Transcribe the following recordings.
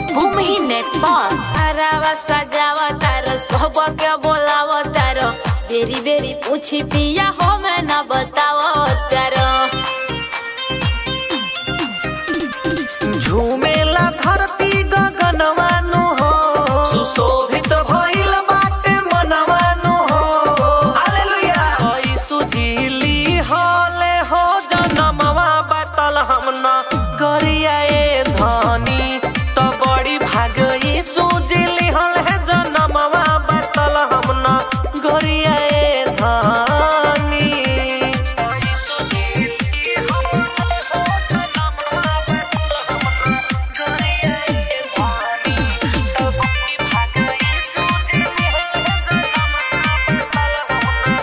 भूमि नेपाल हरावा सजावा तारो सब के बोलावा तारो बेरी बेरी पूछी पिया हो मैं न बतावा तारो झूमेला धरती गगनवानु हो सुशोभित भइल बाटे मनवानु हो हालेलुया हई सुजीली हले हो जनमवा बातल हमना गरिया ए धनी त बड़ी भागई सुजीली हल है जनमवा बातल हमना गरिया ए धनी हई सुजीली हले हो जनमवा बातल हमना गरिया ए धनी त बड़ी भागई सुजीली हल है जनमवा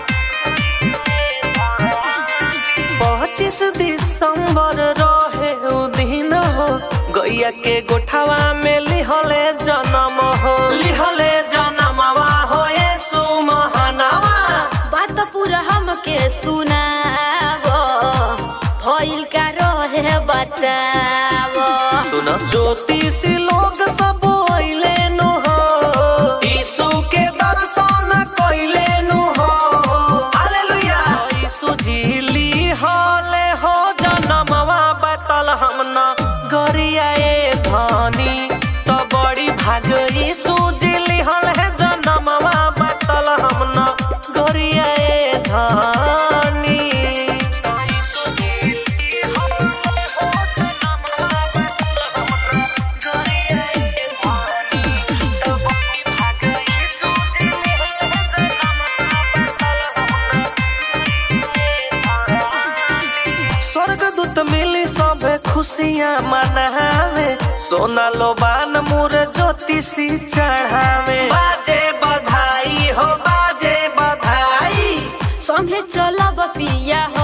पच्चीस दिसंबर रहे उ दिन हो गैया के गोठावा में लिहले जन्म हो लिहले जन्मवा हो येसु महानवा बात पूरा हमके सुनावो भइल का रहे बतावो सुन ज्योतिषी लोग सब अइले नु हो यीशु के दर्शन कइले नु हो हालेलुया यीशु झिली हले हो जनमवा बतल हमना गरिया ए धनी त बड़ी भाग यीशु झिली हल है जनमवा बतल हमना गरिया ए धनी यीशु झिली हले हो जनमवा बतल हमना गरिया ए धनी त बड़ी भाग यीशु झिली हल है जनमवा बतल हमना स्वर्गदूत मिली सबे खुशियाँ मनावे सोना लोबान मुर ज्योतिषी चढ़ावे बाजे बधाई हो बाजे बधाई संगे चलब पिया हो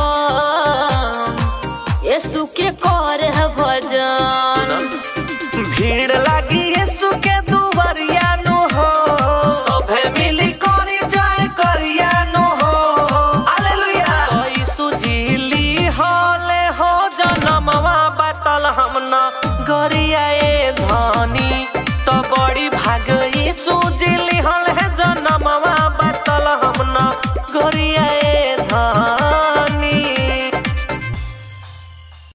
यीशु के कर भजन भीड़ लगी यीशु के दुवरिया नु हो सभे मिली करी जय करिया नु हो हालेलुया यीशु झिली हले हो जनमवा बतल हमना गरिया ए धनी त बड़ी भाग यीशु झिली हल है जनमवा